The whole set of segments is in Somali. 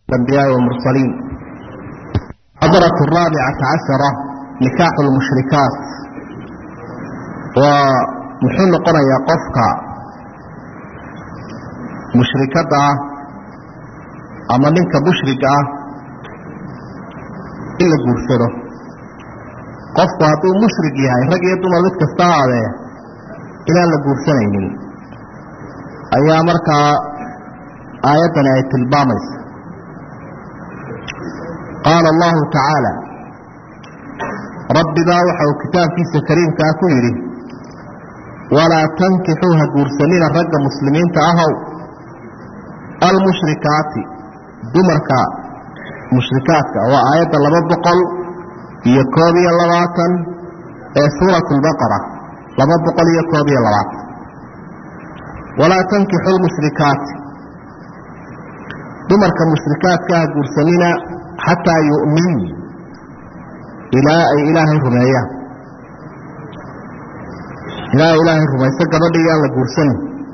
الأنبياء والمرسلين حضرة الرابعة عشرة نكاح المشركات ومحل قرية قفك مشركة أما منك مشركة إلا قرسله qofku hadduu mushrig yahay rag iyo dumar mid kasta aadee inaan la guursanaynin ayaa markaa aayaddani ay tilmaamaysa qaala allahu tacaala rabbi baa waxa uu kitaabkiisa kariimkaa ku yidhi walaa tankixuu ha guursanina ragga muslimiinta ahow almushrikaati dumarka mushrikaadka waa aayadda laba boqol iyo koob iyo labaatan ee suurat lbaqara laba boqol iyo koob iyo labaatan walaa tankixu lmushrikaati dumarka mushrikaadka ha guursanina xataa yu'min ilaa ay ilaahay rumeeyaan ilaa ay ilaahay rumayso gabadhii aan la guursanin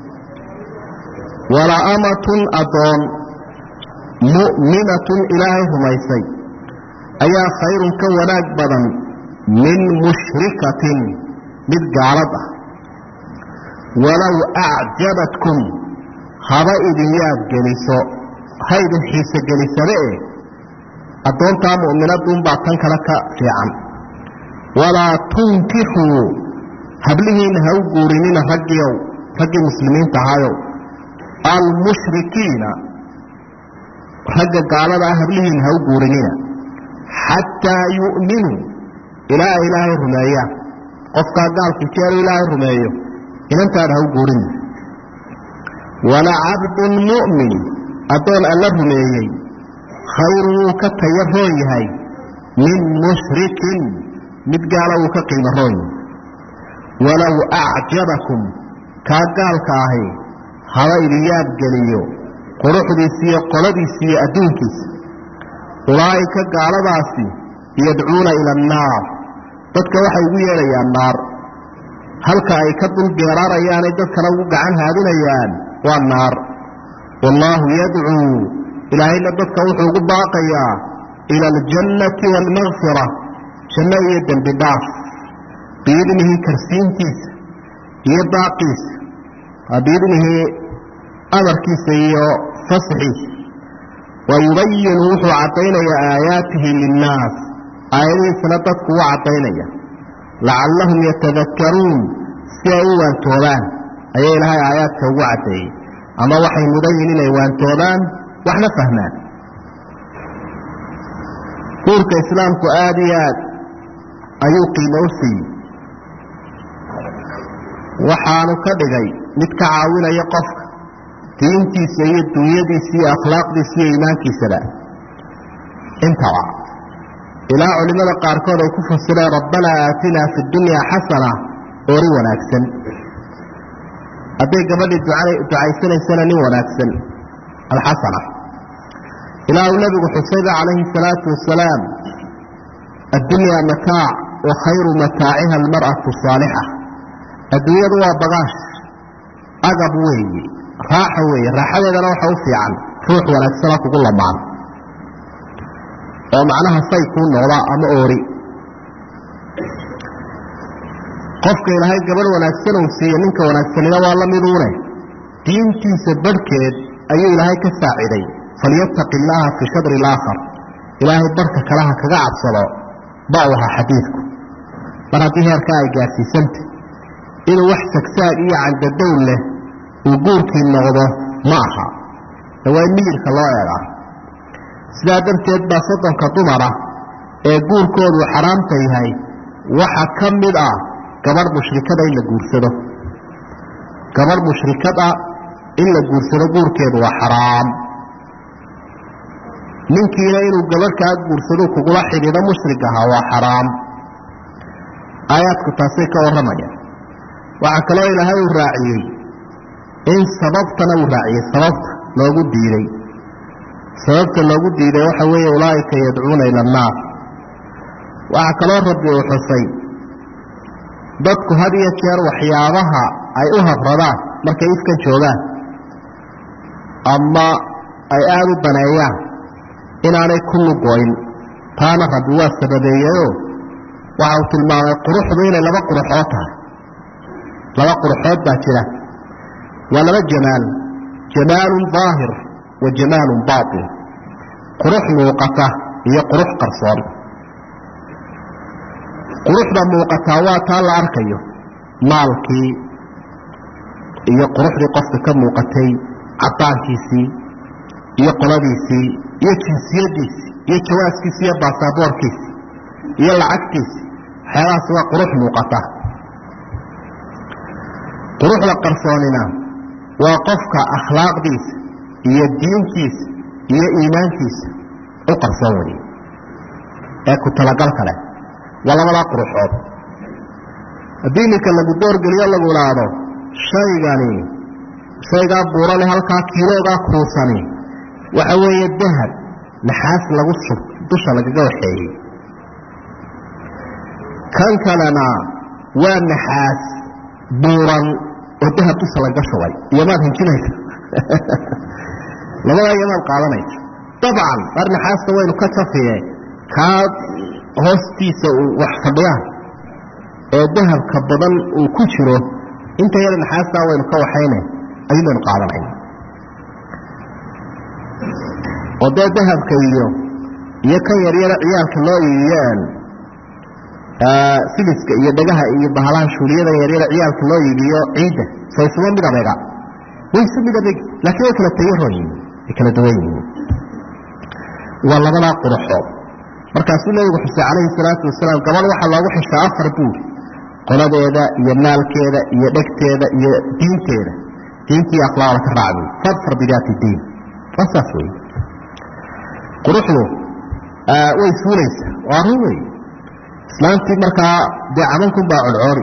walaa amatun adoon mu'minatun ilaahay rumaysay ayaa khayrun ka wanaag badan min mushrikatin mid gaalad ah walow acjabatkum haba idin yaab geliso ha idin xiise gelisade e addoontaa mu'minaduunbaa tan kale ka fiican walaa tunkixuu hablihiinna ha u guurinina raggiiow raggii muslimiinta ahayow almushrikiina ragga gaalada ah hablihiinna ha u guurinina xataa yu'minuu ilaa ay ilaahay rumeeyaan qofkaa gaalkii jeelu ilaahay rumeeyo inantaada ha u guurinna walacabdun mu'min addoon alla rumeeyey khayru wuu ka taya roon yahay min mushrikin mid gaala wuu ka qiimo roon yahay walow acjabakum kaa gaalka ahi haba idin yaabgeliyo quruxdiisa iyo qoladiisa iyo adduunkiisa ulaa'ika gaaladaasi yadcuuna ila annaar dadka waxay ugu yeedhayaan naar halka ay ka dul geeraarayaanay dadkana ugu gacan haadinayaan waa naar wallaahu yadcuu ilaahayna dadka wuxuu ugu baaqayaa ila aljannati waalmakfira janno iyo dembi dhaaf biidnihi karsiintiisa iyo baaqiisa biidnihi amarkiisa iyo fasxiisa wayubayinu wuxuu caddaynayaa aayaatihi linnaas aayadihiisana dadku u caddaynaya lacallahum yatadakkaruun si ay u waantoobaan ayaa ilaahay aayaadka ugu caddeeyey ama waxay mudan yihin inay waantoobaan waxna fahmaan guurka islaamku aada iyo aad ayuu qiimo u siiyey waxaanu ka dhigay mid ka caawinaya qofka diintiisa iyo dunyadiisa iyo akhlaaqdiisa iyo iimaankiisaba intaba ilaa culimmada qaarkood ay ku fasireen rabbanaa aatinaa fi dunyaa xasana oori wanaagsan hadday gabadhii ducaysanaysana nin wanaagsan alxasana ilaa uu nebigu xusayba calayhi salaatu wasalaam addunyaa mataac wa khayru mataaciha almar'atu saalixa adduunyadu waa bagaash agab weeye raaxa weeye raaxadeedana waxa u fiican ruux wanaagsana kugu lamaan oo macnaha say kuu noqda ama oori qofka ilaahay gabadh wanaagsan uu siiye ninka wanaagsanina waa la miduune diintiisa barhkeed ayuu ilaahay ka saaciday falyattaqi illaaha fii shadri ilaakhar ilaahay barhka kalaha kaga cabsado ba u ahaa xadiidku mar haddii heerkaa ay gaadhsiisanta inuu wax sagsaag iyo candadowl leh uu guurkii noqdo ma aha ee waa in miyirka loo eegaa sidaa darteed baa soddonka dumara ee guurkoodu xaraamta yahay waxa ka mid ah gabadh mushrikada in la guursado gabadh mushrikad ah in la guursado guurkeedu waa xaraam ninkiina inuu gabadh kaa guursado kugula xidhiidho mushrig ahaa waa xaraam aayaadku taasay ka warramayaan waxaa kaloo ilaahay uu raaciyey in sababtana uu raaciyey sababta loogu diiday sababta loogu diiday waxa weeye ulaa'ika yadcuuna ila annaar waxaa kaloo rabbi uu xusay dadku had iyo jeer waxyaabaha ay u habradaan markay ifkan joogaan ama ay aada u daneeyaan inaanay ku lugoyn taana rabbi waa sababeeyeyoo waxa uu tilmaamay quruxdu inay laba quruxood tahay laba quruxood baa jira waa laba jamaal jamaalun daahir wa jamaalun baatin qurux muuqata iyo qurux qarsoon quruxda muuqataa waa taa la arkayo maalkii iyo quruxdii qofka ka muuqatay cadaankiisii iyo qoladiisii iyo jinsiyadiisii iyo jawaaskiisi iyo baasaboorkiisi iyo lacagtiisi waxyaabahaas waa qurux muuqata quruxda qarsoonina waa qofka akhlaaqdiisa iyo diintiisa iyo iimaankiisa u qarsoon weye ee ku talagal kale waa labadaa quruxood haddii ninka lagu doorgeliyo lagu idhaahdo shaygani shaygaa buurane halkaa kiiloogaa kuusani waxa weeye dahab naxaas lagu shub dusha lagaga waxeeyey kan kalena waa naxaas buuran oo dahab dusha lagaga shubay iyomaad hinjinaysa labadaa iyomaad qaadanaysa dabcan mar naxaasta waynu ka jafiye kaa hoostiisa uu wax fadhiyaan ee dahabka badan uu ku jiro inta yada naxaastaa waynu ka waxayne ayun baynu qaadanayna oo dee dahabka iyo iyo kan yaryara ciyaalka loo iibiyeen siliska iyo dhagaha iyo bahalaha shuuliyada yaryara ciyaalka loo iibiyo ciidda so isuma mid adeega way isu mid adeeg laakiin way kala tayaron yihiin way kala duwan yihiin waa labadaa quruxood markaasuu nebigu xusay calayhi salaatu wasalaam gabadh waxaa loogu xishaa afar buur qoladeeda iyo maalkeeda iyo dhegteeda iyo diinteeda diintii akhlaaqda ka raacday fadfar bidaati diin waa saas wey quruxdu way suulaysaa waa run wey islaantii markaa dee camankun baa codcoori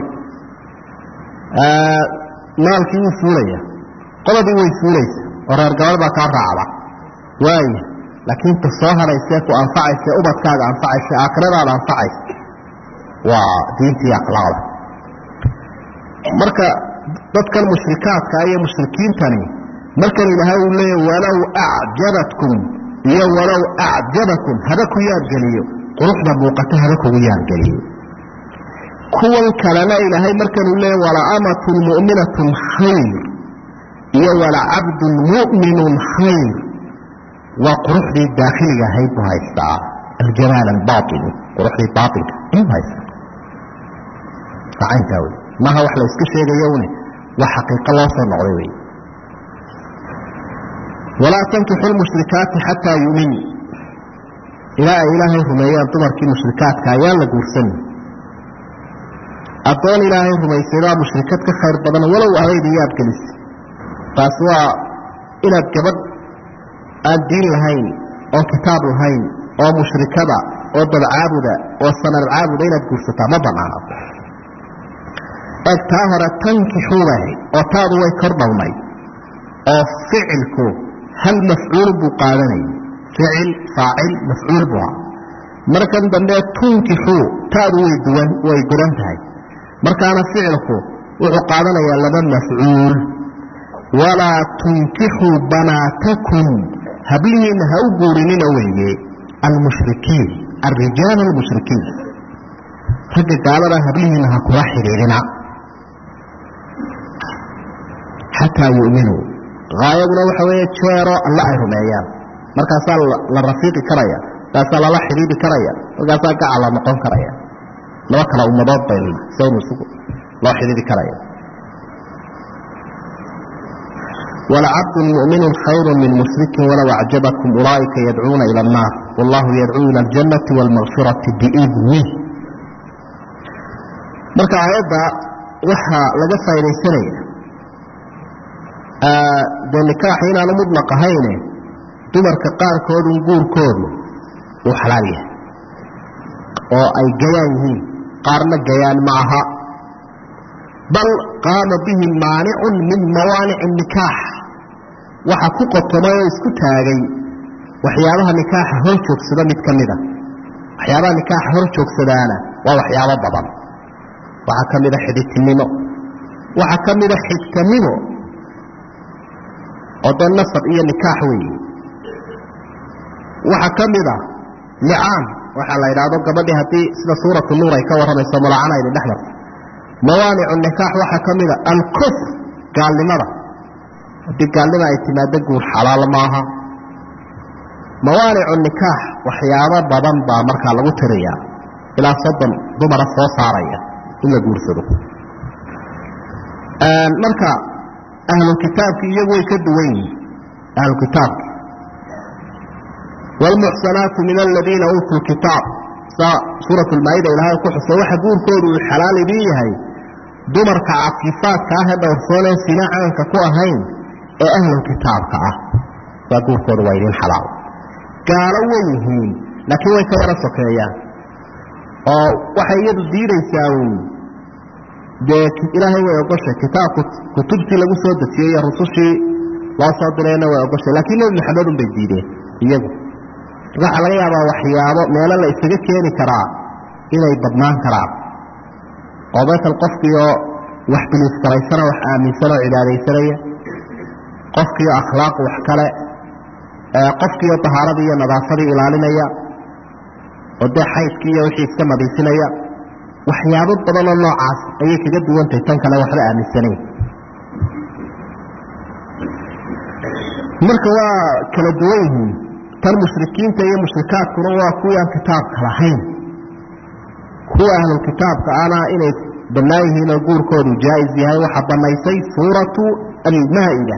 maalkii wuu suulaya qodadii way suulaysa oo reer gabadh baa kaa raacda waaya laakiin ta soo hadhaysee ku anfacaysa ubadkaaga anfacaysa aakhiradaada anfacaysa waa diintii akhlaaqda marka dadkan mushrikaadka iyo mushrikiintani markan ilaahay uu leeya walow acjabatkum iyo walow acjabakum haba ku yaadgeliyo quruxda muuqata haba kugu yaadgeliyo kuwan kalena ilaahay markanuu leeya walaamatun mu'minatun khayr iyo walacabdun mu'minun khayr waa quruxdii daakhiliga ahayd buu haystaa aljamaal albaaini quruxdii baainka ayuu haystaa acaynkaa wey maaha wax la iska sheegayo une waa xaqiiqo loo soo noqday wey walaa tankixu lmushrikaati xataa yumin ilaa ay ilaahay rumeeyaan dumarkii mushrikaadka ayaan la guursan addoon ilaahay rumaysay baa mushrikad ka khayr badan walow adayda yaad gelisa taas waa inaad gabadh aan diin lahayn oon kitaab lahayn oo mushrikada oo dabcaabuda oo sanad caabuda inaad guursataa ma banaana eeg taa hore tankixuubahay oo taadu way kor dhowmay oo ficilku hal mafcuul buu qaadanayay ficil faacil mafcuul buu ahaa markan dambe tunkixuu taadu way duwan way guran tahay markaana ficilku wuxuu qaadanayaa laba mafcuul walaa tunkixuu banaatakum hablihiinna ha u guurinina weeye almushrikiin alrijaal almushrikiin ragga gaalada hablihiinna ha kula xidhiidhina xataa yu'minuu haayaduna waxa weeye jeero alle ay rumeeyaan markaasaa la rafiiqi karaya markaasaa lala xidhiidhi karaya markaasaa gacal la noqon karaya laba kala ummadood bay saynu isugu loo xidhiidhi karaya walcabdu muminu khayru min mushrikin walow acjabakum ulaaئika yadcuuna ilى الnaar wallahu yadcuu ilى اljannati wاlmagfirati biidnih marka aayadda waxaa laga faa'idaysanaya dee nikaaxi inaanu mudlaq ahayne dumarka qaarkoodun guurkoodu uu xalaal yahay oo ay gayaan yihiin qaarna gayaan ma aha bal qaama bihi maanicun min mawaanici nikaax waxa ku qotomay oo isku taagay waxyaabaha nikaaxa hor joogsada mid ka mida waxyaabaha nikaaxa hor joogsadaana waa waxyaabo badan waxaa ka mida xidhitinimo waxaa ka mida xigtanimo oo dee nasab iyo nikaax weeye waxaa ka mid a licaan waxaa la yidhaahdo gabadhii haddii sida suuratu nuur ay ka warramayso mulacana idin dhex marto mawaanicu nikaax waxaa ka mid a alkufr gaalnimada haddii gaalnima ay timaado guur xalaal maaha mawaanicu nikaax waxyaabo badan baa markaa lagu tiriyaa ilaa soddon dumara soo saaraya in la guursado marka ahlu kitaabki iyagu way ka duwan yihin ahlu kitaabki wاlmuxsanaatu min aladiina uutuu kitaab saa suurat lmaa-ida ilaahay ku xusay waxa guurkoodu uu xalaal idin yahay dumarka cafiifaadka ah ee dhowrsoonee sina caanka ku ahayn ee ahlu kitaabka ah saa guurkoodu waa idin xalaal gaalo way yihiin laakiin way ka yaro sokeeyaan oo waxay iyadu diidaysaa uun dee ilaahay way ogoshay kitaabku kutubtii lagu soo dejiyey iyo rusushii loo soo dirayna way ogoshay laakiin nebi maxamed un bay diideen iyagu waxaa laga yaabaa waxyaabo meelo la isaga keeni karaa inay badnaan karaan oo matal qofkiioo wax biliiskaraysana wax aaminsanoo cibaadaysanaya qofkiioo akhlaaq wax kale qofkiioo tahaaradii iyo nadaafadii ilaalinaya oo dee xaydkii iyo wixii iska nadiifinaya waxyaabo badanoo noocaas ayay kaga duwantahay tan kale waxba aaminsanayn marka waa kala duwan yihiin tan mushrikiinta iyo mushrikaadkuna waa kuwii aan kitaabka lahayn kuwa ahlulkitaabka ana inay bannaan yihiin oo guurkoodu jaa-is yahay waxaa bannaysay suuratu almaa-ida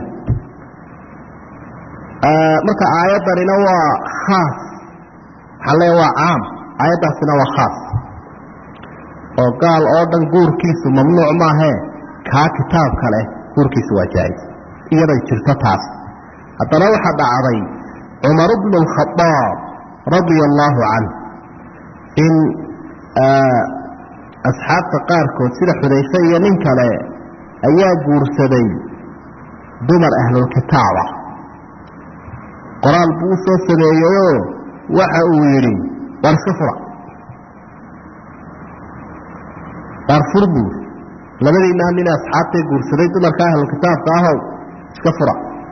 marka aayaddanina waa khaas waxaa leeya waa caam aayaddaasina waa khaas oo gaal oo dhan guurkiisu mamnuuc maahee kaa kitaabka leh guurkiisu waa jaa-is iyaday jirto taas haddana waxaa dhacday cumar bnu اlkhadaab radia allaahu canh in asxaabta qaarkood sida xudayfe iyo nin kale ayaa guursaday dumar ahlulkitaab ah qoraal buu u soo sameeyeyoo waxa uu yidhi war iska fura waar fur buur labadiinaa nin asxaabtay guursaday dumarka ahlulkitaabka ahow iska fura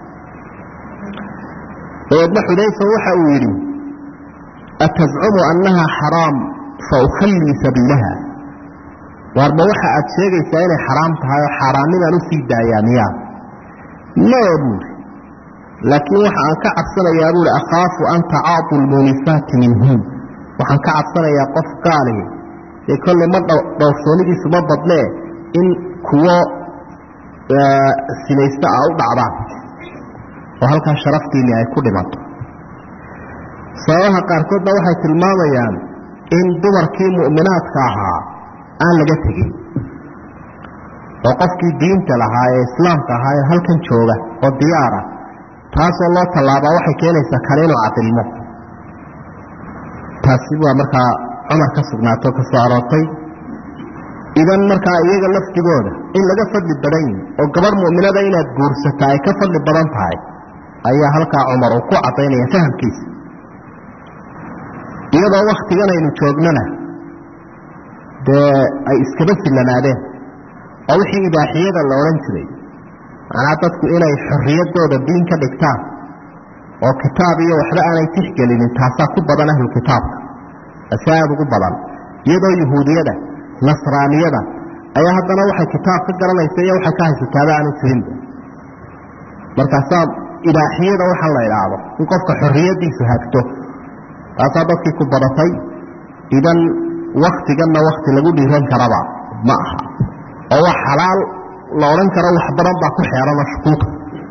dabeedna xudayfa waxa uu yidhi atazcumu annaha xaraam fa ukhallii sabiilaha waarma waxa aad sheegaysaa inay xaraam tahay oo xaaraannimaan usii daayaa miyaa mee buuri laakiin waxa aan ka cabsanayaa buuri akhaafu an tacaatu lmuunisaati minhun waxaan ka cabsanayaa qof gaali dee kolley ma dhowrsoonidiisu ma badnee in kuwo sinaysta a u dhacdaan oo halkaa sharaftiinni ay ku dhimato sababaha qaarkoodna waxay tilmaamayaan in dumarkii mu'minaadka ahaa aan laga tegin oo qofkii diinta lahaa ee islaamka ahaa ee halkan jooga oo diyaara taasoo loo tallaabaa waxay keenaysaa kale inuu cadilmo taasi waa markaa cumar ka sugnaato ka soo aroortay idan markaa iyaga lafdigooda in laga fadli badan yihi oo gabarh mu'minada inaad guursataa ay ka fadli badan tahay ayaa halkaa cumar uu ku caddaynaya fahamkiisa iyadoo wakhtigan aynu joognana dee ay iskaba sillanaadeen oo wixii ibaaxiyada la odhan jiray macnaa dadku inay xorriyaddooda diin ka dhigtaan oo kitaab iyo waxba aanay tixgelinin taasaa ku badan ahlu kitaabka ase aada ugu badan iyadoo yuhuudiyada nasraaniyada ayaa haddana waxay kitaab ka garanaysa iyo waxay ka haysataaba aanu jirinba markaasaa ibaaxiyada waxaa la idhaahdo in qofka xorriyaddiisu hagto taasaa dadkii ku badatay idan waktiganna wakti lagu dhiiran karaba ma aha oo wax xalaal la odhan karo wax badan baa ku xeerana shukuuka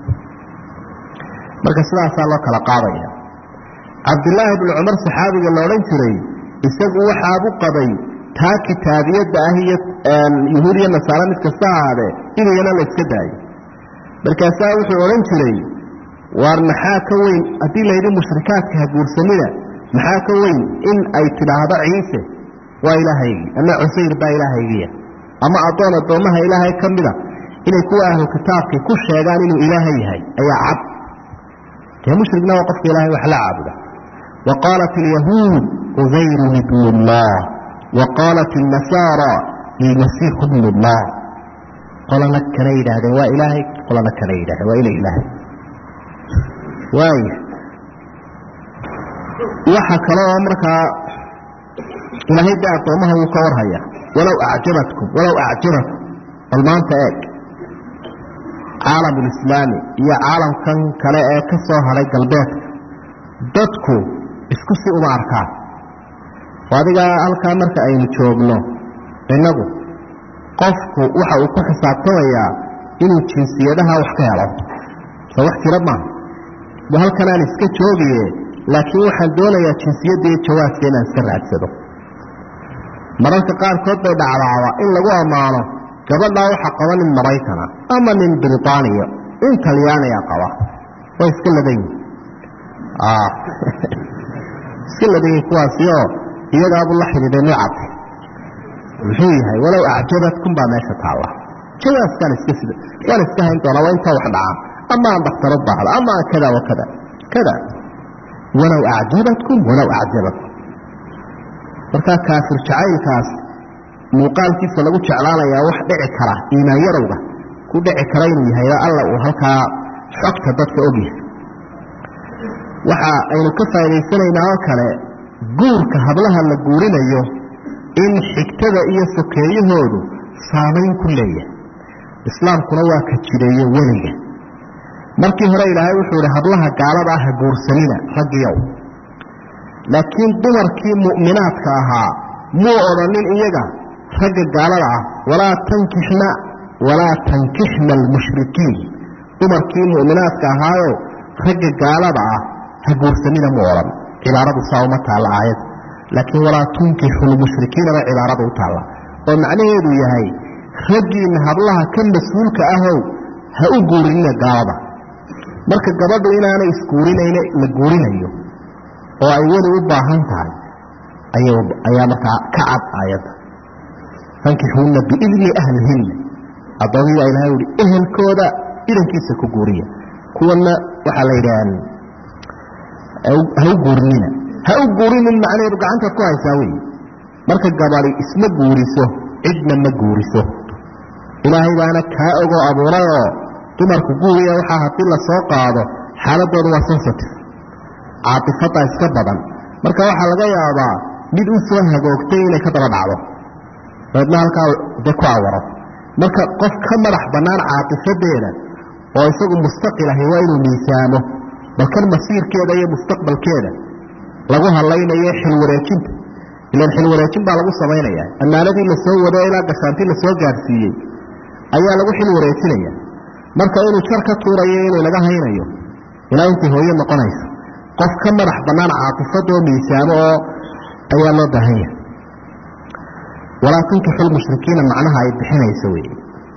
marka sidaasaa loo kala qaadaya cabdilaahi bnu cumar saxaabiga la odhan jiray isagu waxaabu qabay taa kitaabiyadda ah iyo yuhuud iyo nasaare mid kasta ahaadee inayana la iska daayo markaasaa wuxuu odhan jiray waar maxaa ka weyn haddii layidhi mushrikaadka ha guursanida maxaa ka weyn in ay tidhaahdo ciise waa ilaahaygii ama cusayr baa ilaahaygiya ama addoon addoommaha ilaahay ka mida inay kuwa ahlu kitaabkii ku sheegaan inuu ilaahay yahay ayaa cad dee mushrigna waa qofka ilahay wax la caabuda wa qaalat alyahuud cusayrun ibnu llah wa qaalat alnasaara ilmasiixu bnu llah qolana kana yidhaahdeen waa ilaahay qolana kana yidhahdeen waa ina ilaahay waaya waxa kale oo markaa ilaahay dee addoomaha wuu ka warhaya walow acjabatkum walow acjabatkum bal maanta eeg caalamulislaami iyo caalamkan kale ee ka soo hadhay galbeedka dadku isku si uma arkaan oo adigaa halkaa marka aynu joogno innagu qofku waxa uu ku xisaabtamayaa inuu jinsiyadaha wax ka helo soo wax jira maaha de halkanaan iska joogaye laakiin waxaan doonayaa jinsiyadda iyo jawaaska inaan iska raadsado mararka qaarkood bay dhacdaaba in lagu ammaano gabadhaa waxaa qaba nin maraykana ama nin britaaniya in talyaaniya qaba way iska ladan yihin iska ladan yihin kuwaasi oo iyagaabu la xidhiiday nucabka muxuu yahay walow acjabadkum baa meesha taalla jawaaskaan iska sida waan iska hayn doonaa waa intaa wax dhacaan ama aan dhaktaro baahdo ama aan kada wa kada kada walow acjabatkum walow acjabatkum markaa kaafir jacaylkaas muuqaalkiisa lagu jeclaanayaa wax dhici kara iimaan yarowga ku dhici kara inuu yahay alla uu halkaa xogta dadka ogyahay waxa aynu ka faa'idaysanaynaa oo kale guurka hablaha la guurinayo in xigtada iyo sokeeyahoodu saamayn ku leeyahay islaamkuna waa ka jireeyo weliga markii hore ilaahay wuxuu ihi hablaha gaalada ah ha guursanina raggiyow laakiin dumarkii mu'minaadka ahaa muu odhanin iyaga ragga gaalada ah walaa tankixna walaa tankixna almushrikiin dumarkii mu'minaadka ahaayo ragga gaalada ah ha guursanina mu odhan cibaaradu saa uma taalla aayad laakiin walaa tunkixu lmushrikiinaba cibaaradu u taalla oo macnaheedu yahay raggiinna hablaha ka mas-uulka ahow ha u guurinina gaalada marka gabadhu inaanay isguurinayna la guurinayo oo ay weli u baahan tahay ayaa markaa ka cad aayadda fankixuuna biidni ahlihinna addoommii baa ilahay uhi ehelkooda idankiisa ku guuriya kuwana waxaa la yidhaah ha u guurinina ha u guurinin macnaheedu gacantaad ku haysaa wey marka gabadi isma guuriso cidna ma guuriso ilaahay baana kaa ogoo abuurayoo dumarku guuriya waxaa haddii la soo qaado xaaladooda waa sensitive caatifada iska badan marka waxaa laga yaabaa mid u soo hagoogtay inay ka daba dhacdo dabeedna halkaa de ku awaro marka qof ka madax bannaan caatifadeeda oo isagu mustaqil ahi waa inuu miisaamo balkan masiirkeeda iyo mustaqbalkeeda lagu hadlaynayo xilwareejinta ilan xilwareejin baa lagu samaynaya ammaanadii la soo wado ilaa gashaantii la soo gaadhsiiyey ayaa lagu xil wareejinaya marka inuu jar ka tuurayo inuu laga haynayo ilaa intay hooyo noqonayso qof ka madax bannaan caatifadoo miisaamo oo ayaa loo baahan yahay walaa tunkixu lmushrikiina macnaha ay bixinayso wey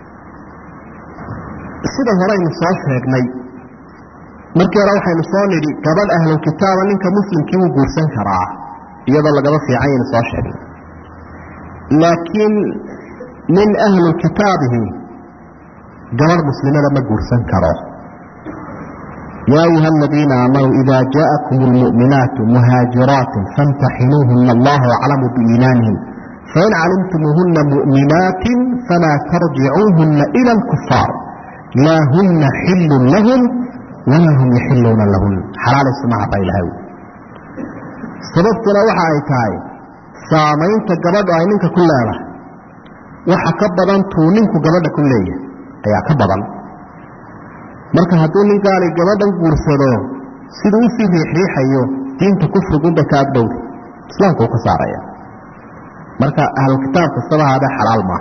sida horeynu soo sheegnay markii hore waxaynu soo nidhi gabadh ahlulkitaaba ninka muslimkii wuu guursan karaa iyadoo lagaba fiican yaynu soo sheegnay laakiin min ahlulkitaabihi gabadh muslimada ma guursan karo yaa ayuha aladiina aamanuu ida jaءakum اlmuؤminaatu muhaajiraatin faاmtaxinuuhuna allahu aclamu biiimaanihim fain calimtumuuhuna muؤminaatin falaa tarjicuuhuna ilى اlkufaar laa huna xilun lahum walaa hum yaxiluuna lahun xalaalaysumaha baa ilahay sababtuna waxa ay tahay saamaynta gabadhu ay ninka ku leedahay waxa ka badan tuu ninku gabadha ku leeyahay ayaa ka badan marka hadduu ninkaani gabadhan guursado siduu usii riixriixayo diinta kufrigunbay ka agdhowda islaamku uu ka saaraya marka ahlukitaab kastaba haadee xalaal maaha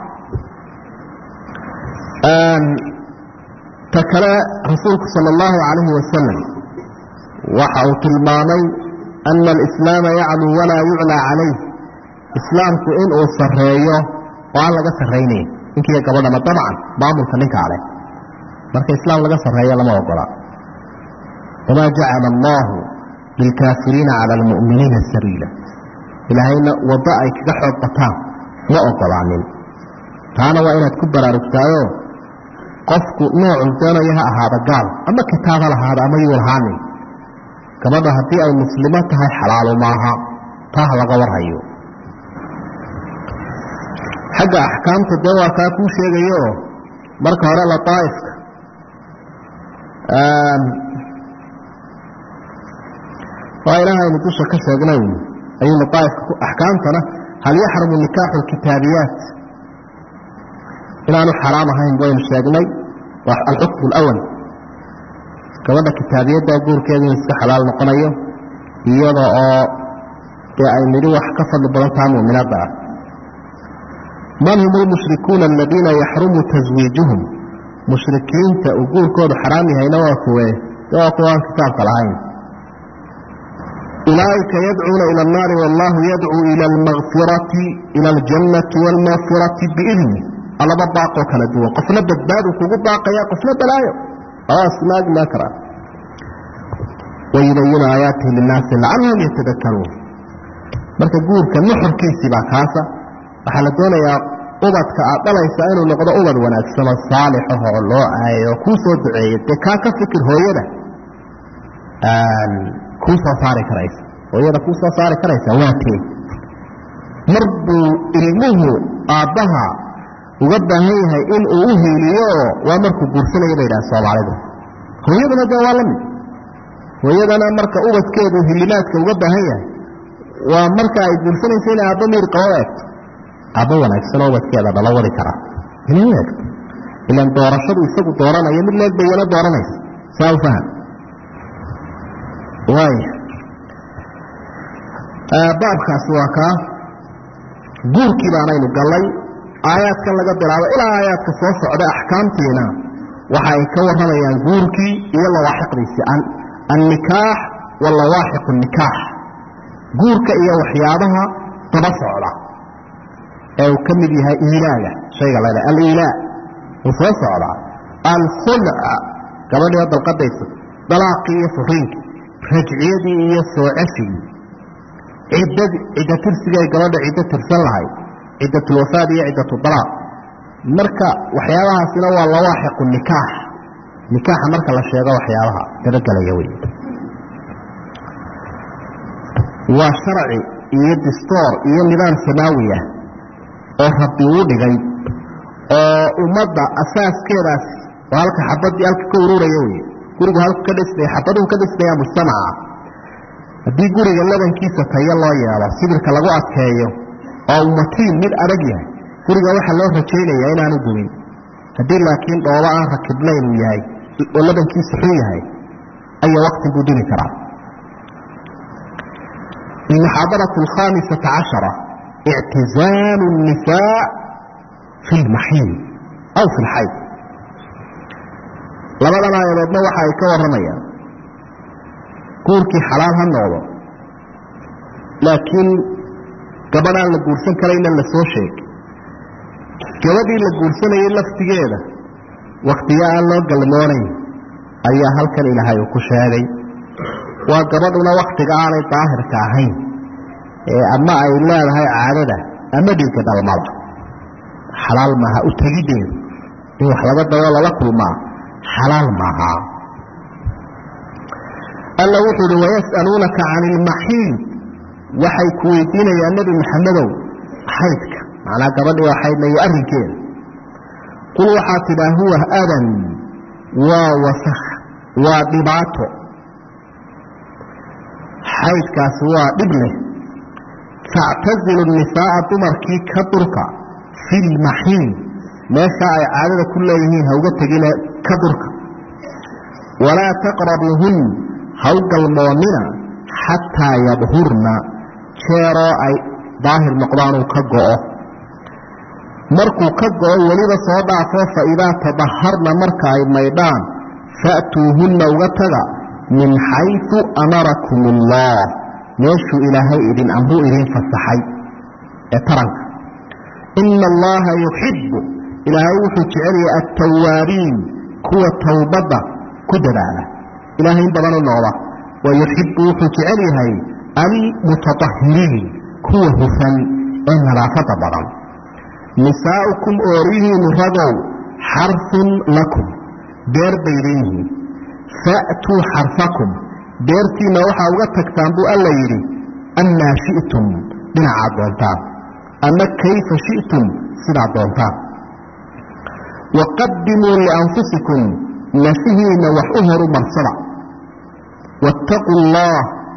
ta kale rasuulku sala allahu calayhi wasalam waxa uu tilmaamay ana alislaama yacluu walaa yuclaa calayh islaamku inuu sarreeyo oo aan laga sarraynayn ninkiiyo gabadhama dabcan maamulka ninkaa leh marka islaam laga sarreeyo lama ogola wamaa jacala allahu lilkaafiriina cala almu'miniina sabiila ilaahayna waddo ay kaga xoog bataan ma ogolaanin taana waa inaad ku baraarugtaayo qofku noocuu doonayo ha ahaada gaal ama kitaab ha lahaada ama yuu lahaanin gabadha haddii ay muslimo tahay xalaalu maaha taa ha laga warhayo xagga axkaamta dee waa kaa kuu sheegayooo marka hore lataaifka waa ilaahaynu dusha ka sheegnay ayaynu daa'ifka axkaamtana hal yaxrumu nikaaxu lkitaabiyaat inaanu xaraam ahayn waynu sheegnay waa alxukmu alawal gabadha kitaabiyadda guurkeedu inuu iska xalaal noqonayo iyada oo dee ay nidhi wax ka fadli badan taha mu'minaadda ah man hum lmushrikuuna aladiina yaxrumu taswiijuhum mushrikiinta uu guurkoodu xaraam yahayna waa kuwe de waa kuwa aan kitaabka lahayn ulaaئika yadcuuna ilى الnaari wاllahu yadcuu ilى اlmagfirati ilى اljannati wاlmagfirati biidni alaba baaqoo kala duwan qofna badbaadu kugu baaqaya qofna balaayo aasmaag maa kara wayubayinu aayaatihi linaasi lacalahum yatadakaruun marka guurka nuxurkiisii baa kaasa waxaa la doonayaa ubadka aad dhalaysa inuu noqdo ubad wanaagsano saalixahoo loo aayo kuu soo duceeya dee kaa ka fikir hooyada kuu soo saari karaysa hooyada kuu soo saari karaysa waa tee mar buu ilmuhu aabbaha uga baahan yahay in uu u hiiliyo waa markuu guursanaya bay idhaha soomaalidu hooyaduna dee waa la mid hooyadana marka ubadkeedu hilimaadka uga baahan yahay waa marka ay guursanaysa inay aabba miir qabada egto aabbo wanaagsanoo ubadkeeda dhalo wadi karaa inay u egto ilaan doorashadu isagu dooranayo mid leeg bay iyana dooranaysa saa u faham waaya baabkaasi waa kaa guurkii baanaynu gallay aayaadkan laga bilaabo ilaa aayaadka soo socda axkaamtiina waxa ay ka warramayaan guurkii iyo lawaaxiqdiisii annikaax wa lawaaxiqu nikaax guurka iyo waxyaabaha daba socda ee uu ka mid yahay iilaaga shayga la ydhaha aliilaa uu soo socdaa alkhulca gabadhiio dalqadaysa dalaaqii iyo furiinkii rajciyadii iyo soo ceshigii ciddadii cidda tirsigay gabadha ciddo tirsan lahayd ciddatulwafaad iyo ciddatudalaaq marka waxyaabahaasina waa lawaaxiqu nikaax nikaaxa marka la sheego waxyaabaha dabagelaya wey waa sharci iyo distoor iyo nidaam samaawi ah oo rabbi uu dhigay oo ummadda asaaskeedaas oo halka xabadii halka ka ururaya wey gurigu halku ka dhismaya xabaduhu ka dhismaya mujtamaca haddii guriga labankiisa tayo loo yeelo sibirka lagu adkeeyo oo umatiin mid adag yahay guriga waxaa loo rajaynayaa inaanu dumin haddii laakiin dhoobo aan rakibnayn uu yahay oo labankiisa xun yahay aya wakti buu dumi karaa المحاضرة الخامسة عشرة اعتزال النساء في المحيط أو في الحيض labadan aayadoodna waxa ay ka warramayaan guurkii xalaal ha noqdo laakiin gabadhaan la guursan karayna la soo sheegay gabadhii la guursanayay laftigeeda wakhtiyo aan loo galmoonayn ayaa halkan ilaahay uu ku sheegay waa gabadhuna wakhtiga aanay daahirka ahayn ee ama ay leedahay caadada ama dhiigga dhalmada xalaal maaha u tegiddeedu in wax laga dabo lala kulmaa xalaal maaha alla wuxuu uhi wayas'aluunaka cani ilmaxiid waxay ku weydiinayaan nebi maxamedow xaydka macnaa gabadhii oo xaydla iyo arrinkeeda qul waxaa tidhaa huwa adan waa wasakh waa dhibaato xaydkaasi waa dhib leh factazilu nisaa'a dumarkii ka durka fi lmaxiid meesha ay caadada ku leeyihiin hauga tegine ka durka walaa taqrabuuhun haw galmoonnina xataa yadhurna jeeroo ay daahir noqdaanuu ka go'o markuu ka go'o weliba soo dhaafo fa idaa tadaharna marka ay maydhaan fa'tuuhunna uga taga min xaysu amarakum allah meeshuu ilaahay idin amruu idin fasaxay ee taranka ina allaha yuxibbu ilaahay wuxuu jecel yahay altawaabiin kuwa towbadda ku dadaala ilaahay in badan u noqda wa yuxibbu wuxuu jecel yahay almutatahiriin kuwa hufan ee nadaafadda badan nisaa'ukum oorihiinu ragow xarfun lakum beer baydin yihiin fa'tuu xarfakum beertiinna waxaa uga tagtaan buu alla yidhi amaa shi'tum dhinacaad doontaan ama kayfa shi'tum sidaad doontaan waqadimuu lianfusikum nafihiinna wax u horu marsada waataquu allah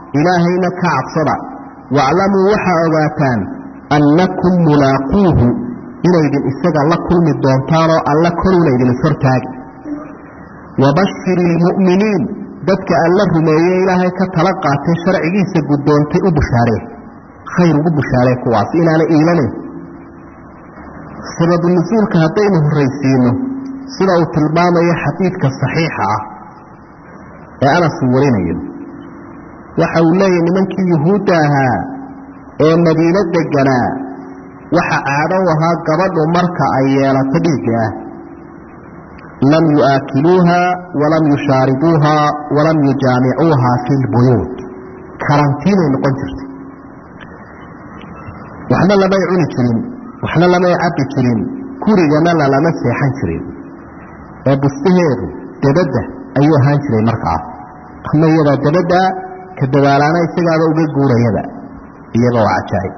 ilaahayna ka cabsada waaclamuu waxaa ogaataan annakum mulaaquuhu inaydin isaga la kulmi doontaanoo alla koruna idin ishortaagi wabashir ilmu'miniin dadka alla rumeeye ilaahay ka tala qaatay sharcigiisa guddoontay u bushaaree khayr ugu bushaaree kuwaas inaana iilanayn sababu nusuulka haddaynu horraysiino sida uu tilmaamayo xadiidka saxiixa ah ee anas uu warinayo waxa uu leeyahy nimankii yuhuudda ahaa ee madiino deganaa waxa caado u ahaa gabadhu marka ay yeelato dhiigga ah lam yu'aakiluuha walam yushaaribuuha walam yujaamicuuha fi lbuyuut karantiinay noqon jirtay waxna lamay cuni jirin waxna lamay cabbi jirin gurigana lalama seexan jirin ee bustaheedu dabadda ayuu ahaan jiray markaa ama iyadaa dabadda ka dabaalaana isagaaba uga guurayaba iyaba waa cajaa'ib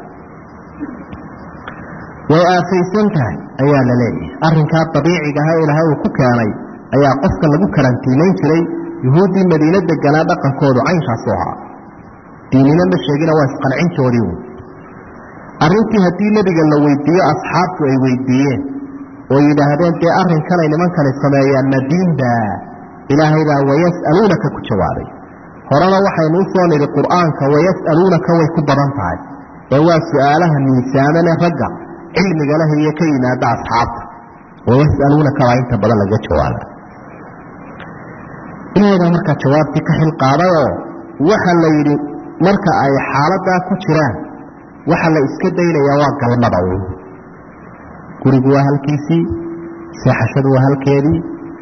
way aafaysan tahay ayaa la leeyahay arrinkaa dabiiciga aha ilaahay uu ku keenay ayaa qofka lagu karantiimayn jiray yuhuuddii madiino deganaa dhaqankoodu caynkaasu ahaa diinina ma sheegina waa isqancintoodii uun arrintii haddii nebiga la weydiiyo asxaabtu ay weydiiyeen oo yidhaahdeen dee arrinkanay nimankani sameeyaan ma diinba ilaahay baa wayas'aluunaka ku jawaabay horena waxaynuu soo nidhi qur'aanka wayas'aluunaka way ku badan tahay ee waa su'aalaha miisaamane ragga cilmiga leh iyo ka yimaada asxaabta wayas'aluunaka baa inta badan laga jawaaba ilaahay baa markaa jawaabtii ka xil qaadayoo waxa la yidhi marka ay xaaladaa ku jiraan waxa la iska daynayaa waa galmada uun gurigu waa halkiisii seexashadu waa halkeedii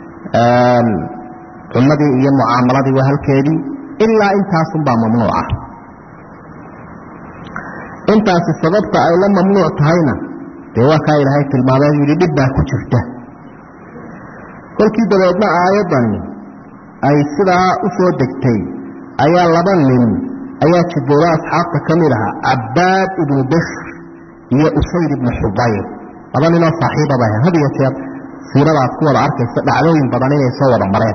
cunadii iyo mucaamaladii waa halkeedii ilaa intaasunbaa mamnuuca intaasi sababta ay la mamnuuc tahayna dee waa kaa ilaahay tilmaamee yidhi dhib baa ku jirta kolkii dabeedna aayaddani ay sidaa u soo degtay ayaa laba nin ayaa jibooda asxaabta ka mid ahaa cabbaad ibnu bishr iyo usayd ibnu xubayr laba ninoo saaxiibaba ahayd had iyo jeer siiradaad ku wada arkaysa dhacdooyin badan inay soo wada mareen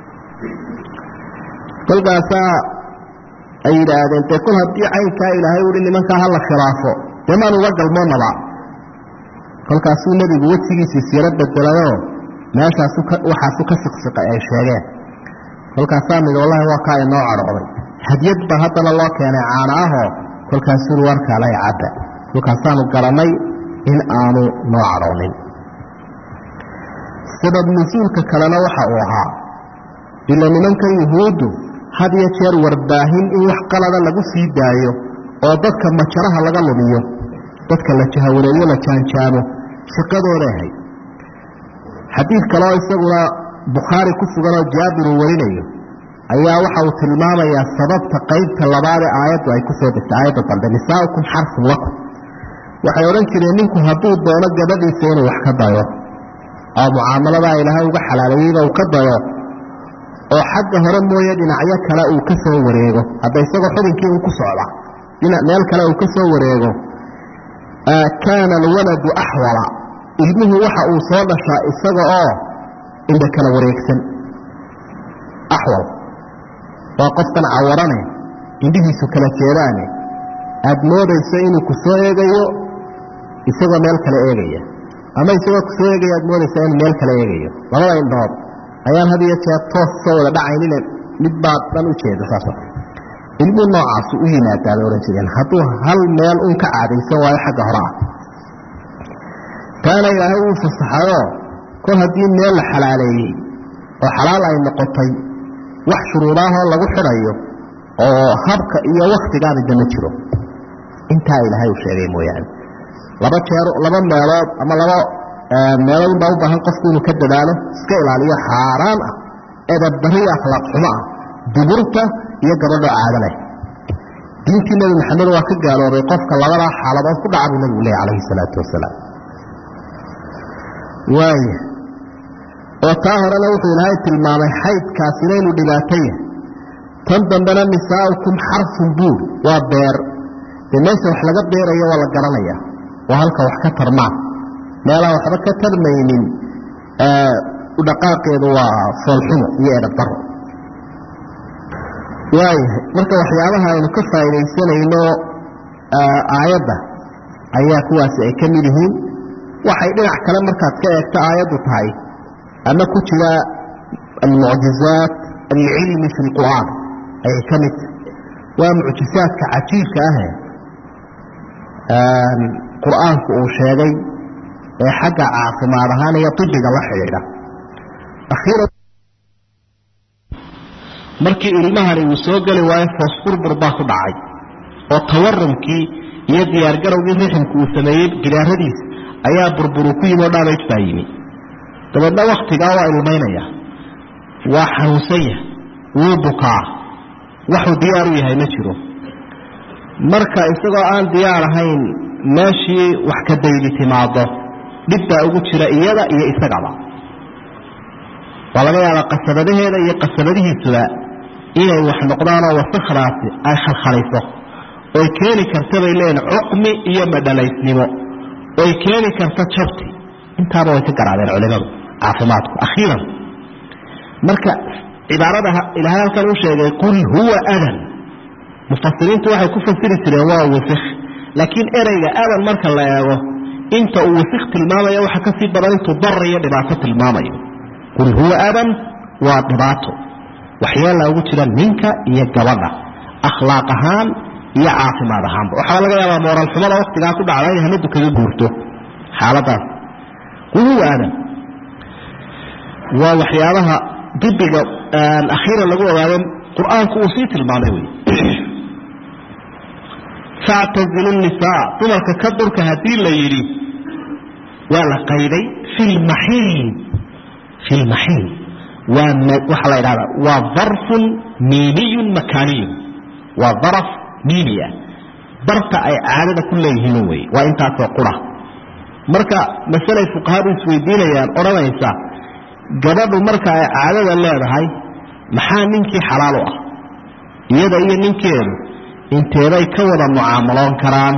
kolkaasaa ay yidhaahdeen dee kol haddii caynkaa ilaahay uhi nimankaa hala khilaafo dee maan uga galmoonaba kolkaasuu nebigu wejigiisii siiro bedelayoo meeshaasu waxaasu ka siqsiqay ay sheegeen kolkaasaa mid wallahi waa kaa inoo cadhooday hadyad ba haddana loo keenay caana ahoo kolkaasuu warkaalay cabba kolkaasaanu garannay in aanu noo cadhoonin sabab nusuulka kalena waxa uu ahaa ila nimankan yuhuuddu had iyo jeer warbaahin in wax qalada lagu sii daayo oo dadka majaraha laga lumiyo dadka la jahawareeyo la jaanjaamo shaqadooday ahayd xadiid kaleoo isaguna bukhaari ku suganoo jaabir uu warinayo ayaa waxa uu tilmaamayaa sababta qaybta labaad ee aayaddu ay ku soo degtay aayadda dambe nisaaukum xarfun lakum waxay odhan jireen ninku hadduu doono gabadhiisa inuu wax ka dayo oo mucaamaladaa ilaahay uga xalaaleeyeyba uu ka dayo oo xagga hore mooye dhinacyo kale uu ka soo wareego hadda isagoo xubinkii uu ku socda dhinac meel kale uu ka soo wareego kaana alwaladu axwala ilmuhu waxa uu soo dhashaa isaga oo indha kala wareegsan axwal waa qofkan cawarane indhihiisu kala jeedaane aada moodayso inuu ku soo eegayo isagoo meel kale eegaya ama isagoo ku soo eegaya aad moodaysa inuu meel kale eegayo labada indhood ayaan had iyo jeer toos soo wada dhacaynine mid baad dhan u jeeda saasa ilmuhu noocaasu u yimaadaa bay odhan jireen hadduu hal meel uun ka caadaysan waayo xagga hore ah taana ilaahay uu fasaxayoo kol haddii meel la xalaaleeyey oo xalaal ay noqotay wax shuruudaahoo lagu xidhayo oo habka iyo wakhtigaabida ma jiro intaa ilaahay uu sheegay mooyaane laba jeer laba meelood ama laba meelood unbaa u baahan qofku inuu ka dadaalo iska ilaaliyo xaaraan ah edabdari iyo akhlaaq xumo ah duburta iyo gabadho caado leh diintii nebi maxamed waa ka gaaloobay qofka labadaa xaaladood ku dhaca buu nebigu leeyahy calayhi salaatu wasalaam waaya oo taa horena wuxuu ilaahay tilmaamay xaydkaasina inuu dhibaato yahay tan dambena nisaaukum xarfun buur waa beer dee meesha wax laga beerayo waa la garanaya waa halka wax ka tarmaan meelaan waxba ka tarmaynin dhaqaaqeedu waa foolxumo iyo edhabdaro waayahay marka waxyaabaha aynu ka faa'iidaysanayno aayadda ayaa kuwaasi ay ka mid yihiin waxay dhinac kale markaad ka eegto aayaddu tahay ama ku jira almucjizaat alcilmi fi lqur'aan ayay ka mid tahay waa mucjizaadka cajiibka ahe qur'aanku uu sheegay ee xagga caafimaad ahaan iyo ibiga la xidhiidha markii ilmahani uu soo geli waayo foos burbur baa ku dhacay oo tawarumkii iyo diyaargarowgii riximku uu sameeyey gidaaradiisa ayaa burburu ku yimi oo dhaamaj baa yimi dabeedna wakhtigaa waa ilmaynaya waa xanuunsan yahay wuu bukaa waxuu diyaar u yahay ma jiro marka isagoo aan diyaar ahayn meeshii wax ka daydi timaado dhib baa ugu jira iyada iyo isagaba waa laga yaabaa qasabadaheeda iyo qasabadihiisuba inay wax noqdaanoo wasakhdaasi ay khalkhalayso oy keeni karta bay leeyihin cuqmi iyo madhalaysnimo oy keeni karta jabti intaaba way ka garaadeen culimadu caafimaadku akhiiran marka cibaarada ilaahay halkan u sheegay qul huwa adan mufasiriintu waxay ku fasiri jireen waa wasik laakiin ereyga adan marka la eego inta uu wasik tilmaamaya waxa ka sii badan intuu dar iyo dhibaato tilmaamayo qul huwa adan waa dhibaato waxyaala ugu jira ninka iyo gabadha akhlaaq ahaan iyo caafimaad ahaanba waxaa laga yaabaa mooral xumada waktigaa ku dhacda inay hamadu kaga guurto xaaladaas qul huwa adan waa waxyaabaha dibiga akhiiran lagu ogaado qur-aanku uu sii tilmaamay wey factazilu nisaa dumarka ka durka haddii la yidhi waa la qayday fi lmaxiid fi lmaxiid waa waxaa la idhahdaa waa darfun miiniyun makaaniyun waa daraf miini ah barta ay caadada ku leeyihiin wey waa intaasoo qura marka masalay fuqahadu isweydiinayaan odhanaysa gabadhu marka ay caadada leedahay maxaa ninkii xalaal u ah iyada iyo ninkeedu inteeday ka wada mucaamaloon karaan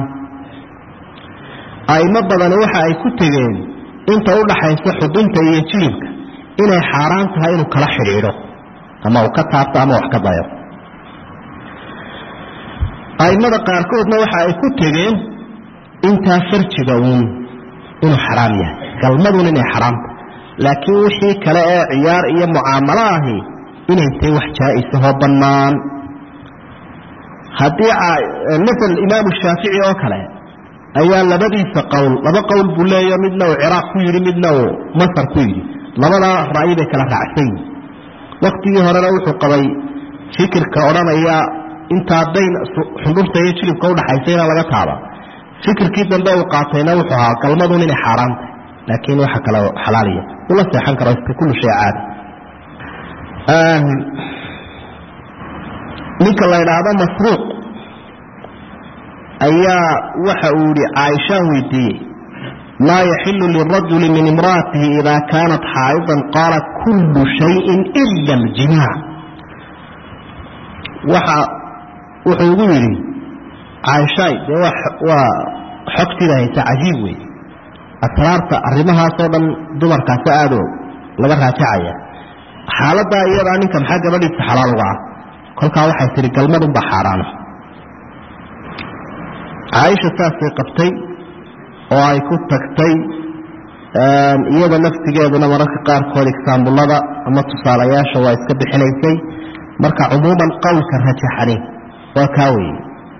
a'imo badani waxa ay ku tegeen inta u dhaxaysa xudunta iyo jilibka inay xaaraan tahay inuu kala xidhiidho ama uu ka taabto ama wax ka dayo a'immada qaarkoodna waxa ay ku tegeen intaa farjiga uun inuu xaraam yahay galmadun inay xaraamta laakiin wixii kale ee ciyaar iyo mucaamalo ahi inay tahay wax jaa-isahoo bannaan haddii masal imaamu shaafici oo kale ayaa labadiisa qowl laba qowl buu leeyo midna uu ciraaq ku yidhi midna uu masar ku yidhi labadaa ra'yi bay kala raacsan yihin waktigii horena wuxuu qabay fikirka odhanaya intaa dayn xundhurta iyo jilibka udhaxaysa inaan laga taaba fikirkii dambe uu qaatayna wuxuu ahaa galmadun inay xaaraan tahay laakiin waxa kale xalaaliya ula seexan karo iska kullu shay caadi ninka la idhaahdo masruuq ayaa waxa uu yihi caaishaan weydiiyey maa yaxilu lirajuli min imra'atihi ida kaanat xaa'idan qaala kullu shayin ila aljimaac waxa wuxuu igu yidhi caaishaay dee waa xogtiida haysa cajiib wey asraarta arrimahaasoo dhan dumarkaasi aado laga raajacaya xaaladaa iyadaa ninka maxaa gabadhiisa xalaal uga ah kolkaa waxay tihi galmadunbaa xaaraana caaisha saasay qabtay oo ay ku tagtay iyada naftigeeduna mararka qaarkood igsaambullada ama tusaalayaasha waa iska bixinaysay marka cumuuman qowlka rajaxani waa kaa weeye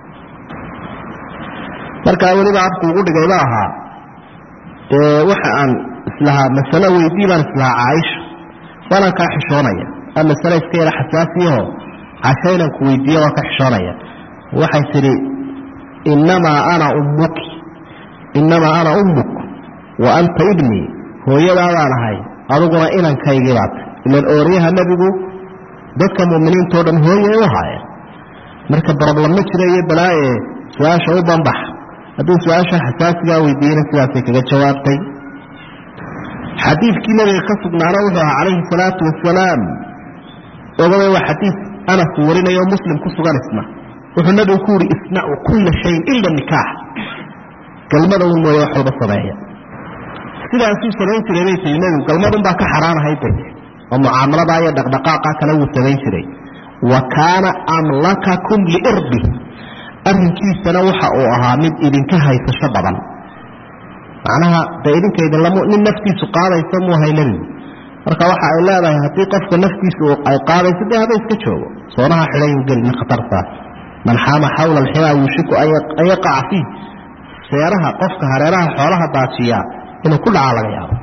markaa weliba afku ugu dhigay ma ahaa waxa aan islahaa masalo weydii baan islahaa caaisha waanaan kaa xishoonaya waa masale iska yara xasaasiyaho casha inaan ku weydiiya waa ka xishoonaya waxay tidhi innamaa ana ummuki innamaa ana ummuk wa anta ibnii hooyadaadaan ahay adiguna inankaygii baata ilan ooryaha nebigu dadka mu'miniintao dhan hooyay u ahaayeen marka baroblam ma jira iyo balaaye su-aasha u banbax hadduu su-aasha xasaasigaa weydiiyena sidaasay kaga jawaabtay xadiidkii nabiga ka sugnaana wuxuu ahaa calayhi salaatu wasalaam ogaba waa xadiid anas warinayo muslim ku sugan isna wuxuu nabigu ku yihi isnacu kulla shayin ila nikaax galmada un mooye wax walba sameeya sidaasuu samayn jiray bay tii nebigu galmadun baa ka xaraanahayd bay oo mucaamaladaa iyo dhaqdhaqaaqa kale wuu samayn jiray wa kaana amlakakum liirbi arrinkiisana waxa uu ahaa mid idinka haysasho badan macnaha dee idinka idinlam nin naftiisu qaadaysa muu hay nebigu marka waxa ay leedahay haddii qofka naftiisu ay qaadayso dee haba iska joogo soonaha xidhayu gelin khatartaas man xaama xawla alximaa yuushiku an yaqaca fiih seeraha qofka hareeraha xoolaha daajiya inuu ku dhacaa laga yaabo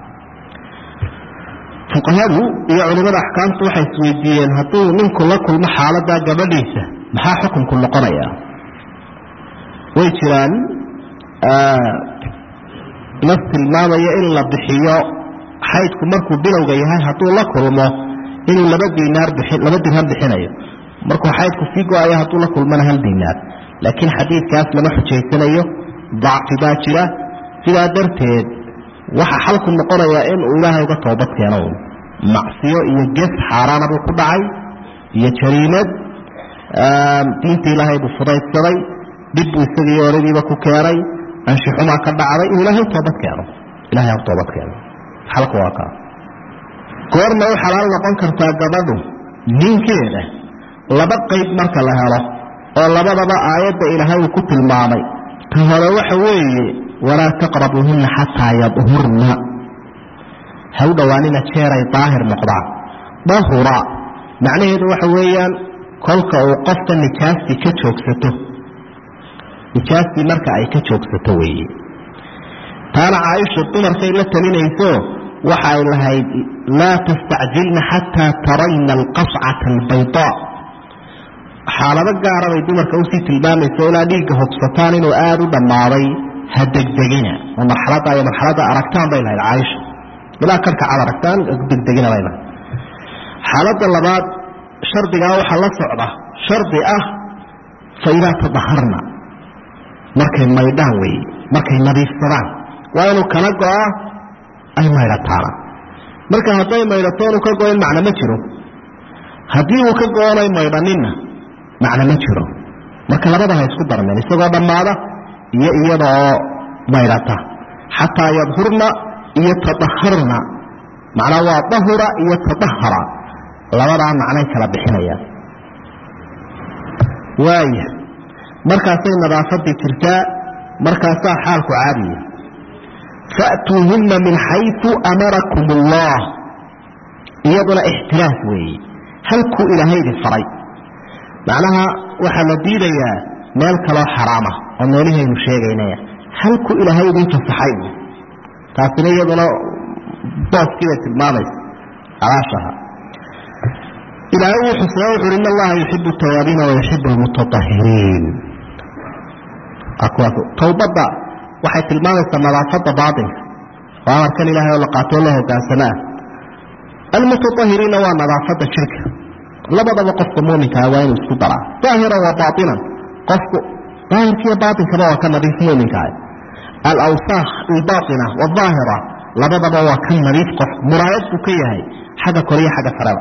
fuqahadu iyo culimmada axkaamtu waxay isweydiiyeen hadduu ninku la kulmo xaaladaa gabadhiisa maxaa xukunku noqonayaa way jiraan nas tilmaamaya in la bixiyo xaydku markuu bilowga yahay hadduu la kulmo inuu laba dinaar laba dirham bixinayo markuu xaydku sii go-ayo hadduu la kulmona hal dinaar laakiin xadiidkaas lama xujaysanayo dacfi baa jira sidaa darteed waxa xalku noqonayaa inuu ilaahay uga toobad keeno macsiyo iyo ges xaaraana buu ku dhacay iyo jariimad diinta ilaahay buu fudaydsaday dhib buu isagii oradiiba ku keenay anshixumaa ka dhacday inuu ilaahay toobad keeno ilahay ha toobad keeno xalku waa kaa goorma u xalaal noqon kartaa gabadhu ninkeeda laba qayb marka la helo oo labadaba aayadda ilaahay uu ku tilmaamay ta hore waxa weeye walaa taqrabuuhunna xataa yadhurna ha u dhowaanina jeeray daahir noqdaan dahura macnaheedu waxa weeyaan kolka uu qofka nijaastii ka joogsato nijaastii marka ay ka joogsato weeye taana caaisha dumarkay la talinayso waxa ay lahayd laa tastacjilna xataa tarayna alqascata albaydaa xaalado gaara bay dumarka usii tilmaamayso ilaa dhiigga hogsataan inuu aada u dhammaaday ha degdegina oo marxaladda iyo marxaladda aragtaan bay lahayd caaisha ilaa karka cad aragtaan degdegina bay lahayd xaaladda labaad shardigaa waxaa la socda shardi ah fa idaa tadaharna markay maydhaan weeye markay nadiifsadaan waa inuu kala go-a ay maydhataana marka hadday maydhato inuu ka go-in macno ma jiro haddii uu ka go-onay maydhaninna macno ma jiro marka labada ha isku darmeen isagoo dhammaada iyo iyadaoo maydhata xataa yadhurna iyo tadaharna macnaa waa dahura iyo tadahara labadaa macnay kala bixinayaan waaya markaasay nadaafadii jirtaa markaasaa xaalku caadiya fa'tuuhunna min xayu amarakum allah iyaduna ixtiraas weeye halkuu ilaahay idin faray macnaha waxaa la diidayaa meel kaloo xaraama oo meelihaynu sheegaynaya halkuu ilaahay idin fasaxay taasina iyaduna booskii bay tilmaamaysa alaashaha ilaahay wuu xusnaa wuxu uhi in allaha yuxibu tawaabiina wayuxibu almutaahiriin towbadda waxay tilmaamaysaa nadaafadda baatinka oo amarkan ilahay oo la qaatoo la hogaansamaa almutaahiriinna waa nadaafadda jirka labadaba qofka muminkaa waa inuu isku daraa daahiran wa baainan qofku daahirkiiyo baatinkaba waa ka nadiif muminkaa alawsaakh albaaina waaahira labadaba waa ka nadiif qof muraayad buu ka yahay xagga koriyo xagga sareba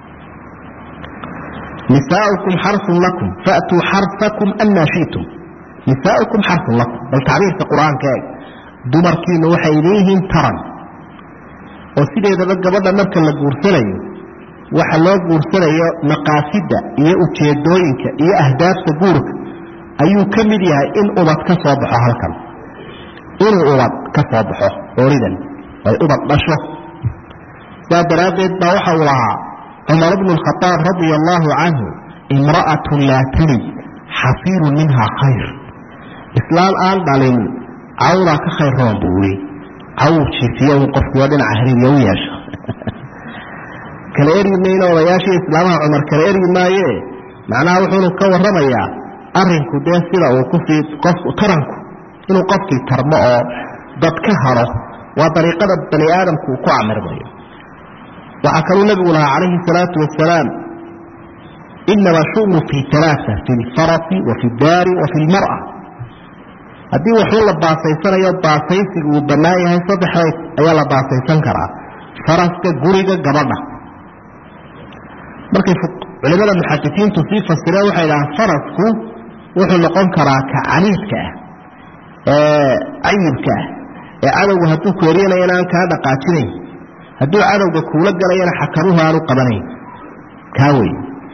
nisaaukum xarun lakum faatuu xarfakum anaa shitum nisaaukum xarun lakum bal tacbiirka qur-aanka eeg dumarkiinu waxay idin yihiin taran oo sideedaba gabadha marka la guursanayo waxa loo guursanayo maqaasidda iyo ujeedooyinka iyo ahdaafta guurka ayuu ka mid yahay in ubad ka soo baxo halkan inuu ubad ka soo baxo ooridan ay ubad dhasho saa daraaddeed baa waxa uu lahaa cumar bnu khaaab radia allaahu canhu imra'atun laa talid xafiirun minhaa khayr islaam aan dhalin cawdaa ka khayr roon buu ii caw jiifiyo un qofkiioo dhinaca hariirya u yeesho kala eryi mayno odayaashii islaamaha cumar kala eryi maaye macnaha wuxuunu ka warramayaa arinku dee sida uu kusii qofku taranku inuu qofkii tarmo oo dad ka haro waa dariiqada bani aadamku uu ku camirmayo waxaa kaluu nebigu lahaa calayhi salaatu wasalaam inama shunu fi alaaa fi lfarasi wa fi daari wa fi lmara haddii waxuu la baasaysanayo baasaysiga uu bannaan yahay saddexday ayaa la baasaysan karaa faraska guriga gabadha markay culimada muxadisiintu sii fasireen waxay dhahaan farasku wuxuu noqon karaa ka caniidka ah ee cayibka ah ee cadowga hadduu ku eryanayana aan kaa dhaqaajinayn hadduu cadowga kuula galayana xakaruhu aanu qabanayn kaa wey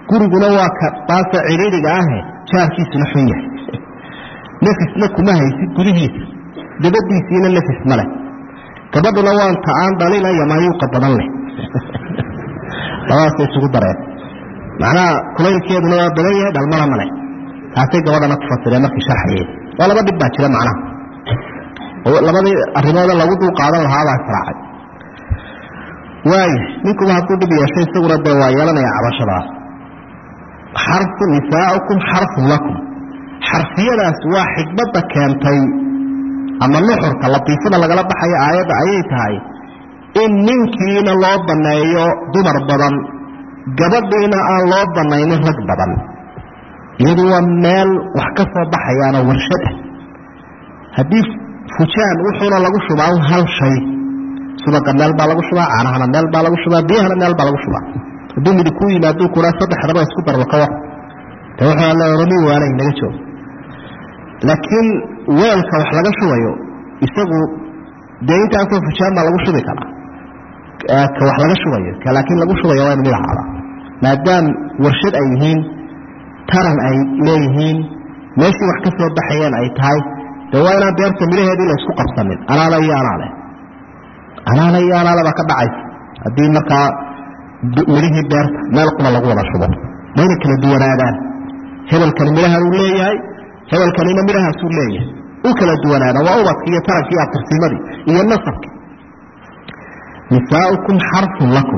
guriguna waa ka baasa cidhiidhiga ahe jaarkiisuna xun yahay nafisna kuma haysid gudihiisa dabadiisiina nafis ma leh gabadhuna waan ta aan dhalinaya maayuuqa badan leh labadaasa isugu dareen macnaha kulaylkeeduna waa badan yahay dhalmana ma leh taasay gabadhana ku fasireen markii sharxayeen waa laba dhib baa jira macnaha oo labadii arrimooda lagu dul qaadan lahaabaa israacay waaya ninkuba hadduu dhib yeesho isaguna dee waa yeelanaya cabashadaas xarfu nisaaukum xarfun lakum xarfiyadaas waa xikmadda keentay ama nuxurka latiifada lagala baxayo aayadda ayay tahay in ninkiina loo banneeyo dumar badan gabadhiina aan loo bannaynin rag badan iyadu waa meel wax ka soo baxayaanoo warshad ah haddii fujaan wuxuuna lagu shubaa hal shay subaga meel baa lagu shubaa caanahana meel baa lagu shubaa biyahana meel baa lagu shubaa hadduu midi ku yimaaduu kuraa saddexdaba isku darba ka war de wuxuu alle orami waanay naga joog laakiin weelka wax laga shubayo isagu dee intaasoo fujaan baa lagu shubi karaa ka wax laga shubayo ka laakiin lagu shubayo waa inu mid ahaada maadaam warshad ay yihiin taran ay leeyihiin meeshii wax ka soo baxayeen ay tahay de waa inaan beerta midhaheedii la isku qabsanin anaale iyo anaale anaale iyo anaale baa ka dhacaysa haddii markaa midhihii beerta meel qura lagu wada shubo waa inay kala duwanaadaan hebelkani midhahan uu leeyahay hebelkanina midhahaasuu leeyahay u kala duwanaada waa ubadki iyo taranki iyo abtirsimadii iyo nasabki nisaaukum xarfun lakum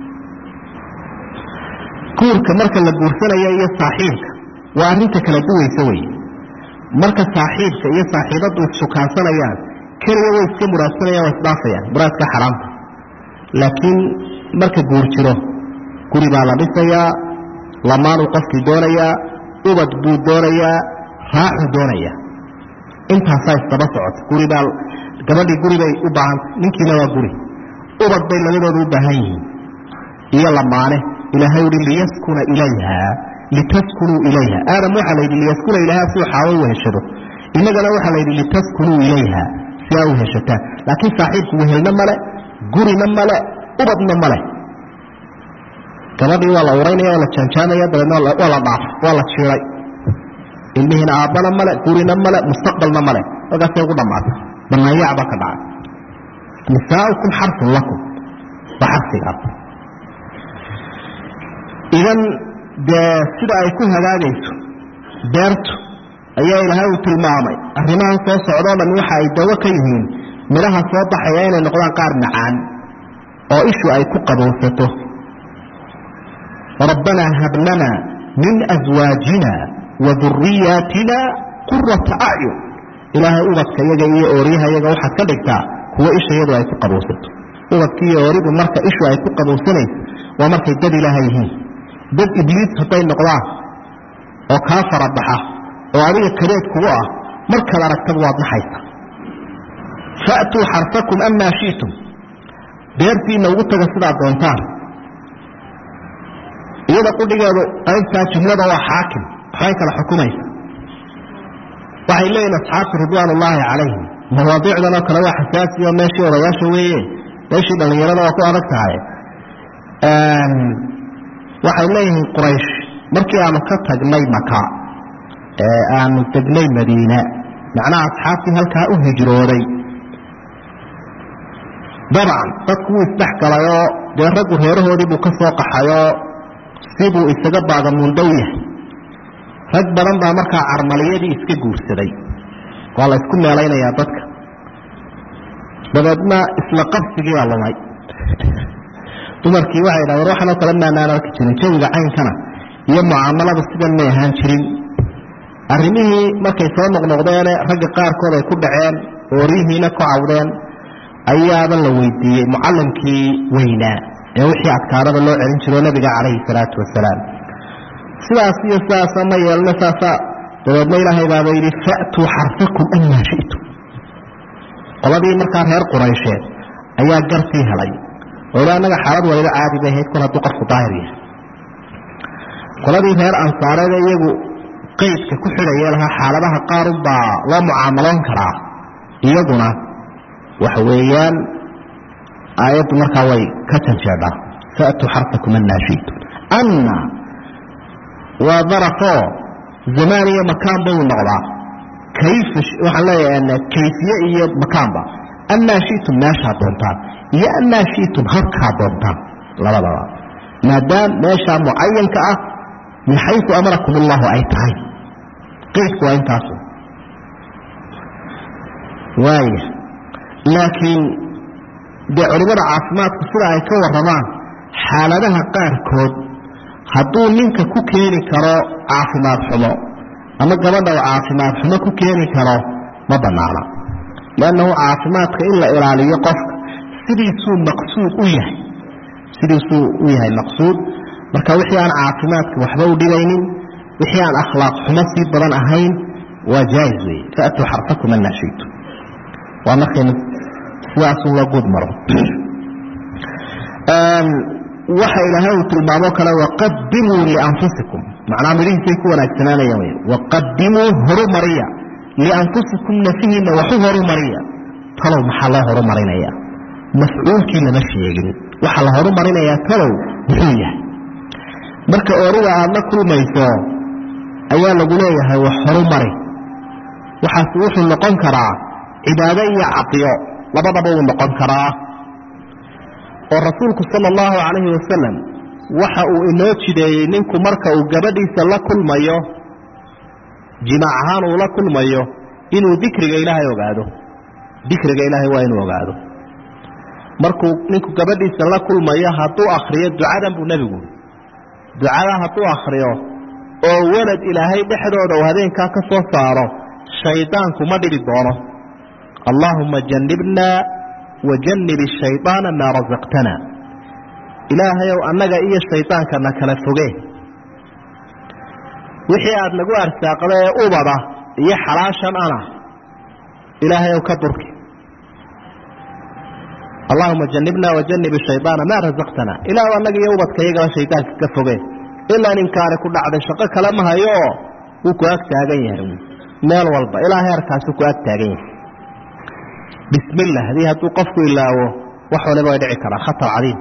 guurka marka la guursanayo iyo saaxiibka waa arrinta kala duwaysa wey marka saaxiibka iyo saaxiibaddu issukaansanayaan keliya way iska muraadsanayaan waa isdhaafayaan muraadka xaraamta laakiin marka guur jiro guri baa la dhisayaa lamaanuu qofkii doonayaa ubad buu doonayaa raaxuu doonayaa intaasaa isdaba socota guribaa gabadhii guri bay u baahantay ninkiina waa guri ubad bay labadooda u baahan yihiin iyo lamaane ilaahay uhi liyaskuna ilayha litaskunuu ilayha aadam waxaa la yidhi liyaskuna ilayha si xaawo u heshado innagana waxaa la yidhi litaskunuu ilayha si aa u heshataan laakiin saaxiibku wehelna male gurina male ubadna male gabadhii waa la uraynaya waa la jaanjaamaya dabeedna waa la dhaaf waa la jiiray ilmihiina aabbana male gurina male mustaqbalna male halkaasay ugu dhammaata banaanyac baa ka dhacay nisaaukum xarfun lakum waa xarfigaas idan dee sida ay ku hagaagayso beertu ayaa ilaahay uu tilmaamay arrimahan soo socdoo dhan waxa ay dawo ka yihiin midhaha soo baxaya inay noqdaan qaar macaan oo ishu ay ku qabowsato rabbanaa hab lana min aswaajina wa duriyaatina qurata acyun ilaahay ubadka yaga iyo ooryaha yaga waxaad ka dhigtaa kuwo isha iyadu ay ku qabowsato ubadka iyo ooridu marka ishu ay ku qabowsanayso waa markay dad ilaaha yihiin dad ibliis hadday noqdaan oo kaa farabaxa oo adiga kareed kugu ah markaad aragtaba waad naxaysa faatuu xarfakum amaa shi'tum beertiinna ugu taga sidaad doontaan iyada qudhigeedu qaybtaa jumlada waa xaakim waxbay kala xukumaysa waxay leeyihin asxaabtu ridwaan ullaahi calayhim mawaadiicdan oo kale waa xasaasi oo meeshii odayaasha weeye meeshii dhallinyarada waa ku adag tahay waxay leeyihiin quraysh markii aanu ka tagnay maka ee aanu degnay madiine macnaha asxaabtii halkaa u hijrooday dabcan dadku wuu isdhex galayoo dee raggu reerahoodii buu ka soo qaxayoo sibuu isaga baagamuundow yahay rag badan baa markaa carmaliyadii iska guursaday waa la isku meelaynayaa dadka dabeedna isla qabsigii baa lumay dumarkii waxay dhahdeen waxanoo kale maanaan arki jirin jawiga caynkana iyo mucaamalada sidan may ahaan jirin arrimihii markay soo noqnoqdeene ragga qaarkood ay ku dhaceen ooriyihiina ku cawdeen ayaaba la weydiiyey mucallimkii weynaa ee wixii adkaarada loo celin jiro nebiga calayhi salaatu wasalaam sidaas iyo sidaasa ma yeelno saasa dabeedna ilaahay baaba yidhi fa'tuu xarfakum amaa shi'tum qoladii markaa reer quraysheed ayaa gartii helay oo ila annaga xaalad waliba caadi bay ahayd kol hadduu qofku daahir yahay qoladii reer ansaareede iyagu qeydka ku xidhaya lahaa xaaladaha qaarun baa loo mucaamaloon karaa iyaguna waxa weeyaan aayaddu markaa way ka janjeedhaa fa'tuu xarfakum annaa shi'tum anna waa darafoo zamaan iyo makaanba uu noqdaa kayf waxaan leeyahay kayfiye iyo makaanba amaa shitum meeshaa doontaan iyo amaa shitum habkaa doontaan labadaba maadaam meeshaa mucayanka ah min xayu amarakum allahu ay tahay qeydku waa intaasu waaya laakiin dee culimmada caafimaadku sida ay ka warramaan xaaladaha qaarkood hadduu ninka ku keeni karo caafimaad xumo ama gabadha uu caafimaad xumo ku keeni karo ma bannaana liannahu caafimaadka in la ilaaliyo qofka sidiisuu maqsuud u yahay sidiisuu u yahay maqsuud marka wixii aan caafimaadka waxba u dhibaynin wixii aan akhlaaq xumo sii badan ahayn waa jaais weeye faatuu xarfakum anaa shiitu waa markaynu sidaasun la guud maro waxa ilaahay uu tilmaamo kale waqadimuu lianfusikum macnaa midhihiisay ku wanaagsanaanayaan wey waqadimuu horumariya lianfusikum nafihiinna waxu horumariya talow maxaa loo horumarinaya mafcuulkii lama sheegin waxaa la horumarinayaa talow muxuu yahay marka ooriga aada la kulmayso ayaa lagu leeyahay wax horumari waxaas wuxuu noqon karaa cibaado iyo cadiyo labadaba uu noqon karaa oo rasuulku sala allahu calayhi wasalam waxa uu inoo jideeyey ninku marka uu gabadhiisa la kulmayo jimaac ahaan uu la kulmayo inuu dikriga ilaahay ogaado dikriga ilaahay waa inuu ogaado markuu ninku gabadhiisa la kulmayo hadduu akhriyo ducadan buu nebigu ducada hadduu akhriyo oo walad ilaahay dhexdooda uu habeenkaa ka soo saaro shaydaanku ma dhibi doono allaahuma jannibnaa wajannib shaydaana maa rasaqtana ilaahayow annaga iyo shaydaankana kala foge wixii aad nagu arsaaqda ee ubada iyo xalaashan ana ilaahayow ka durki allahuma jannibnaa wajannib shaydaana maa rasaqtana ilaahu annaga iyo ubadka iyagaba shaydaanka ka foge ilaa ninkaani ku dhacday shaqo kale ma hayo oo wuu ku ag taagan yahay meel walba ilaa heerkaasu ku ag taagan yahay bismillah hadii hadduu qofku ilaawo wax waliba way dhici karaa khatar cadiim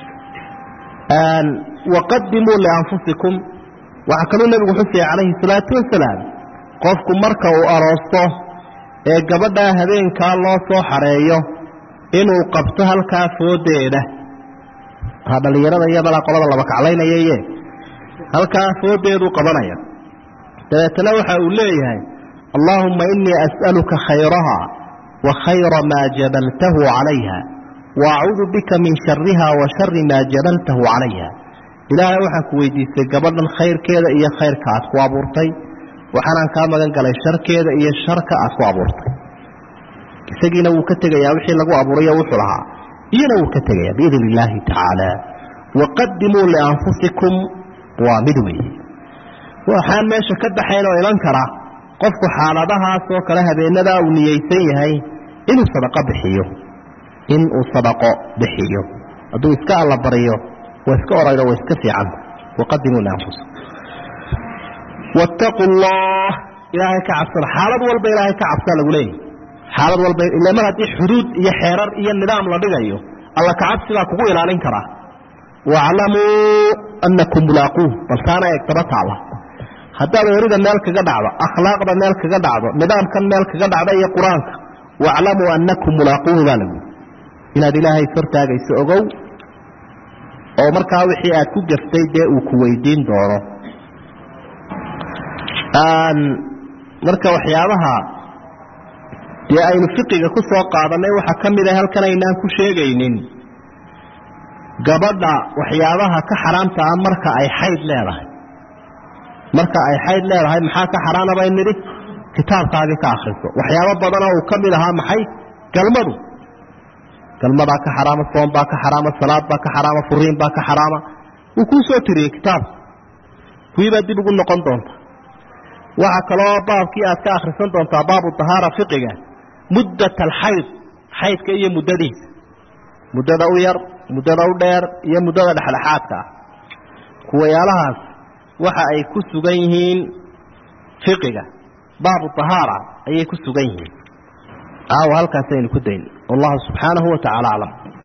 waqadimuu lianfusikum waxaa kaluu nebigu xusaya calayhi salaatu wasalaam qofku marka uu aroosto ee gabadhaa habeenkaa loo soo xareeyo inuu qabto halkaa foodeeda ha dhallinyarada iyadala qolada laba kaclaynayaye halkaa foodeeduu qabanaya dabeetana waxa uu leeyahay allaahumma innii as'aluka khayraha wa khayra maa jabaltahu calayha wa acuudu bika min shariha wa shari maa jabaltahu calayha ilaahay waxaan ku weydiistay gabadhan khayrkeeda iyo khayrka aad ku abuurtay waxaanaan kaa magan galay sharkeeda iyo sharka aad ku abuurtay isagiina wuu ka tegayaa wixii lagu abuurayo wuxuu lahaa iyana wuu ka tegaya biidn illaahi tacaala waqadimuu lianfusikum waa mid weeye waxaan meesha ka baxayn oo iman kara qofku xaaladahaas oo kale habeenadaa uu niyeysan yahay inuu sadaqo bixiyo inuu sadaqo bixiyo hadduu iska allabariyo waa iska oraydo waa iska fiicanta waqadimuu lianfusikum wattaquu allah ilaahay ka cabsada xaalad walba ilaahay ka cabsaa lagu leeyahy xaalad walba ila mar haddii xuduud iyo xeerar iyo nidaam la dhigayo alla kacabsigaa kugu ilaalin karaa waaclamuu annakum mulaaquuh bal taana eeg daba taala haddaad erida meel kaga dhacdo akhlaaqda meel kaga dhacdo nidaamkan meel kaga dhacda iyo qur-aanka waaclamuu annakum mulaaquuhu baa lagu inaad ilaahay sortaagayso ogow oo markaa wixii aad ku gaftay dee uu ku weydiin doono marka waxyaabaha dee aynu fiqiga ku soo qaadanay waxaa ka mid a halkan aynaan ku sheegaynin gabadha waxyaabaha ka xaraamta ah marka ay xayd leedahay marka ay xayd leedahay maxaa ka xaraana bay nidhi kitaabkaagii ka akhriso waxyaabo badanoo uu ka mid ahaa maxay galmadu galmadaa ka xaraama soom baa ka xaraama salaad baa ka xaraama furiin baa ka xaraama wuu kuu soo tiriyey kitaabka kuwiibaa dib ugu noqon doonta waxaa kaloo baabkii aad ka akhrisan doontaa baabu dahaara fiqiga muddat alxayd xaydka iyo muddadiisa muddada u yar muddada u dheer iyo muddada dhexdhexaadka ah kuwayaalahaas waxa ay ku sugan yihiin fiqiga baabu dahaara ayay ku sugan yihiin aawa halkaasaynu ku dayn wallahu subxaanahu wa tacala aclam